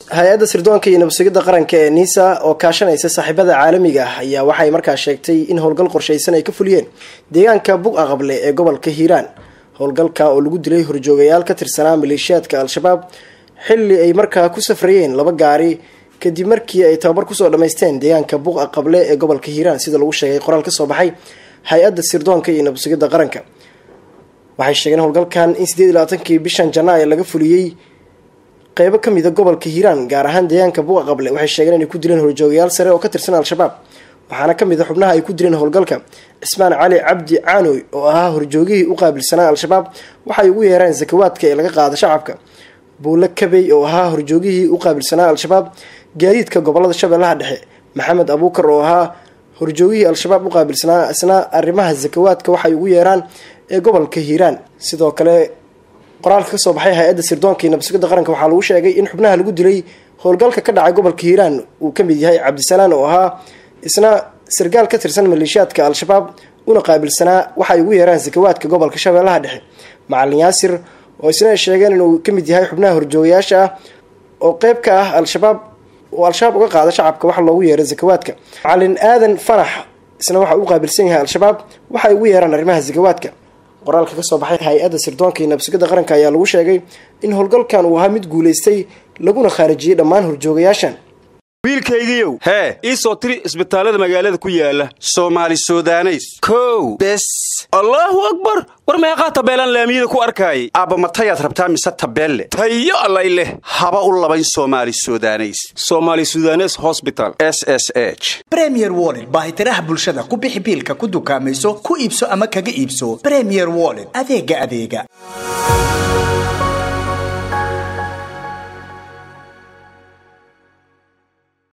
hay-adda sirdoonka iyo nabadsugyada qaranka ee nisa oo kaashanaysa saaxiibada caalamiga ah ayaa waxay markaa sheegtay in howlgal qorshaysan ay ka fuliyeen deegaanka bug aqable ee gobolka hiiraan howlgalka oo lagu dilay horjoogayaal ka tirsanaa maleeshiyaadka al-shabaab xilli ay markaa ku safrayeen laba gaari kadib markii ay tababar kusoo dhammaysteen deegaanka bug aqable ee gobolka hiiraan sida lagu sheegay qoraal kasoo baxay hay-adda sirdoonka iyo nabadsugyada qaranka waxay sheegeen howlgalkan in sideed iyo labaatankii bishan janaayo laga fuliyey qeybo kamida gobolka hiiraan gaar ahaan deegaanka buga qable waxay sheegeen inay ku dileen horjoogayaal sare oo ka tirsan al-shabaab waxaana kamid a xubnaha ay ku dileen howlgalka cismaan cali cabdi caanoy oo ahaa horjoogihii u qaabilsanaa al-shabaab waxay ugu yeereen sakawaadka ee laga qaada shacabka buule kabey oo ahaa horjoogihii u qaabilsanaa al-shabaab gaadiidka gobolada shabeellaha dhexe maxamed abuukar oo ahaa horjoogihii al-shabaab u qaabilsanaa isna arrimaha sakawaadka waxay ugu yeeraan ee gobolka hiiraan sidoo kale qoraalka kasoo baxay hay-adda sirdoonka iyo nabadsugyada qaranka waxaa lagu sheegay in xubnaha lagu dilay howlgalka ka dhacay gobolka hiiraan uu kamid yahay cabdisalaan oo ahaa isna sargaal ka tirsan maleeshiyaadka al-shabaab una qaabilsanaa waxay ugu yeeraan sakawaadka gobolka shabeellaha dhexe macalin yaasir oo isna ay sheegeen inuu kamid yahay xubnaha horjoogayaasha ah oo qeyb ka ah al-shabaab oo al-shabaab uga qaada shacabka waxa loogu yeeray sakawaadka macalin aadan fanax isna waxa uu qaabilsan yahay al-shabaab waxay ugu yeeraan arrimaha sakawaadka qoraalka kasoo baxay hay-adda sirdoonka iyo nabadsugyada qaranka ayaa lagu sheegay in howlgalkan uu ahaa mid guulaystay laguna khaarijiyey dhammaan horjoogayaashan wiilkaygiiow hee ii soo tiri isbitaallada magaalada ku yaala soomaali sudaneys kow bes allaahu akbar war meeqaa tabeelaan laamiyada ku arkaayay aabba matayaad rabtaa mise tabeelle tayo allay leh haba u labayn soomaali sudaneys somaali sudanes hosbital s s h bremier wollet baahitiraha bulshada ku bixi biilka ku dukaamayso ku iibso ama kaga iibso bremier wollet adeega adeega